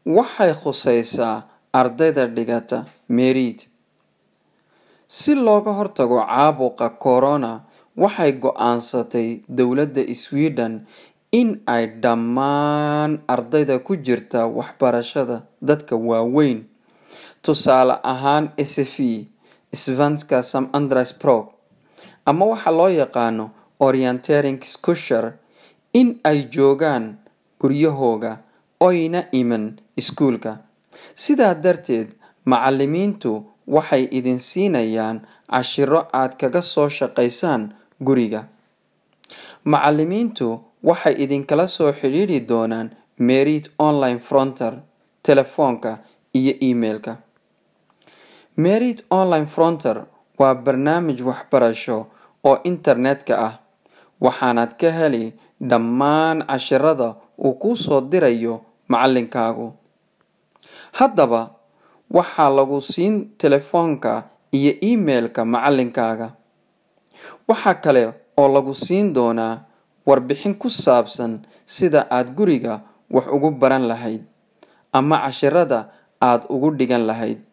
waxay khusaysaa ardayda dhigata merit si looga hortago caabuqa corona waxay go'aansatay dowladda sweden in ay dhammaan ardayda ku jirta waxbarashada dadka waaweyn tusaale ahaan sfe svenska sam andres prog ama waxa loo yaqaano orientering scushar in ay joogaan guryahooga oyna iman iskuulka sidaa darteed macalimiintu waxay idin siinayaan cashiro aad kaga soo shaqaysaan guriga macalimiintu waxay idinkala soo xidhiidhi doonaan merit online fronter telefoonka iyo emailka merit online fronter waa barnaamij waxbarasho oo internetka ah waxaanaad ka heli dhammaan cashirada uu kuu soo dirayo macalinkaagu haddaba waxaa lagu siin telefoonka iyo emailka macalinkaaga waxa kale oo lagu siin doonaa warbixin ku saabsan sida aad guriga wax ugu baran lahayd ama cashirada aad ugu dhigan lahayd